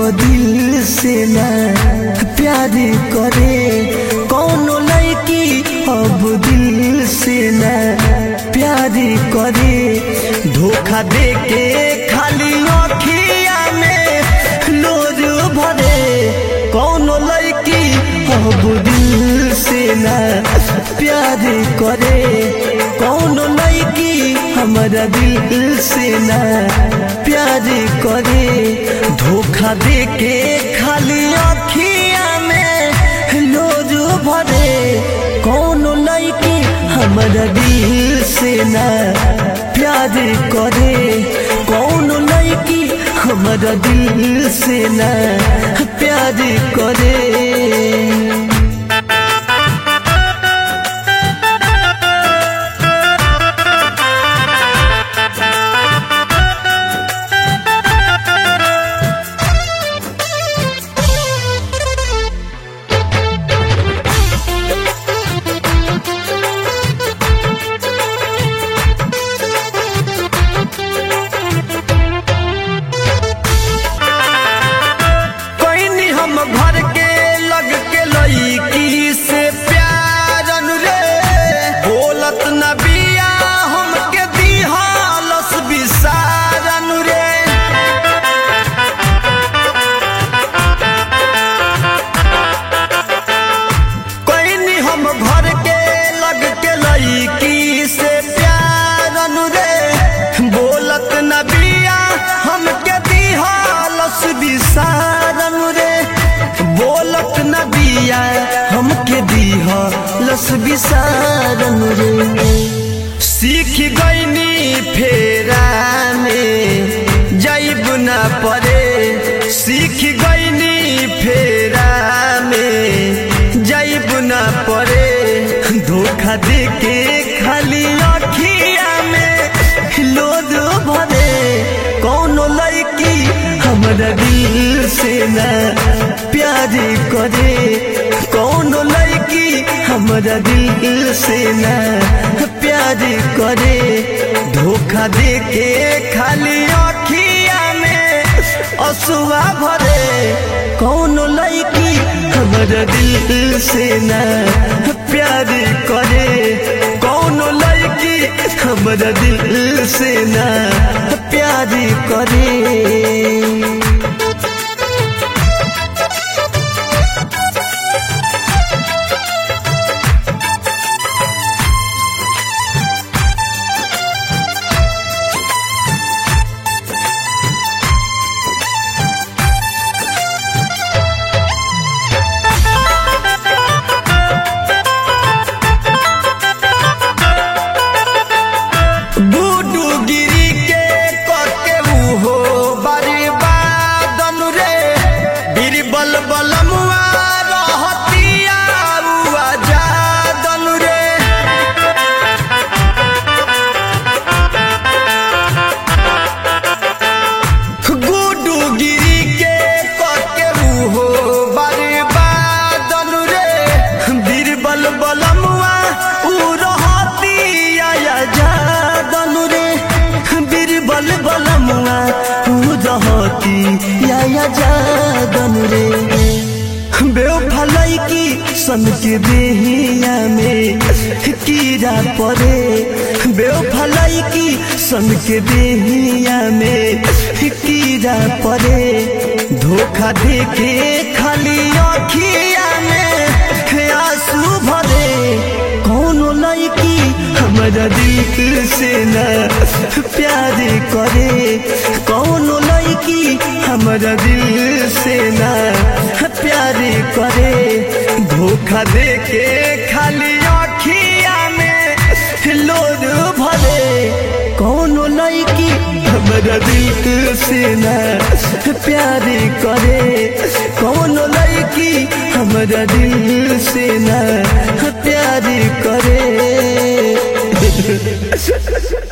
दिल से ना प्यार करे कौनो लड़की अब दिल से ना प्यार करे धोखा दे के खाली अखिया में लोर भरे कौनो लड़की अब दिल से ना प्यार करे कौनो लड़की हमारा दिल से ना प्यार करे धोखा दे के खाली अखिया में लोज भरे कौनो लड़की हमारा दिल से ना प्यार करे कौनो लड़की हमारा दिल से ना प्यार करे कोई हम भर के लग के लईकी से प्यार रे बोलत न बिया हमके दिहालस बिसारन रे कोई हम भर के लग के लईकी से प्यार रे बोलत न बिया हमके दिहालस बिसारन रे बोलत न बिया हमके दिहालस बिसारन रे सीख गईनी फेरा में जाइब न परे सीख गईनी फेरा में जाइब न परे धोखा दे के खाली अखिया में लोद भरे कौनो लड़की हमारा दिल से ना प्यार करे कौनो लड़की हमारा दिल से ना प्यार करे धोखा दे के खाली अखिया में असुआ भरे कौनो लड़की हमारा दिल से ना प्यार करे कौनो लड़की हमारा दिल से ना प्यार करे बूडू गिरी के कके उहो बर्बादन रे बीरबल बलमुआ रहतिया उआ जादन रे गुडू गिरी के कके उहो बर्बादन रे बीरबल बलमुआ उ रहतिया जादन रे बीरबल बलमुआ उ रहतिया जादन रे बेवफलाई की सन के देहिया में कीड़ा पड़े बेवफलाई की सन के देहिया में कीड़ा पड़े धोखा दे के खाली अखिया में आंसू भरे कौनो लड़की हमारा दिल से ना प्यार करे कौनो लड़की हमारा दिल से ना प्यार करे धोखा दे के खाली अखिया में लोड भरे कौनो लड़की हमारा दिल से ना प्यार करे कौनो लड़की हमारा दिल से ना प्यार करे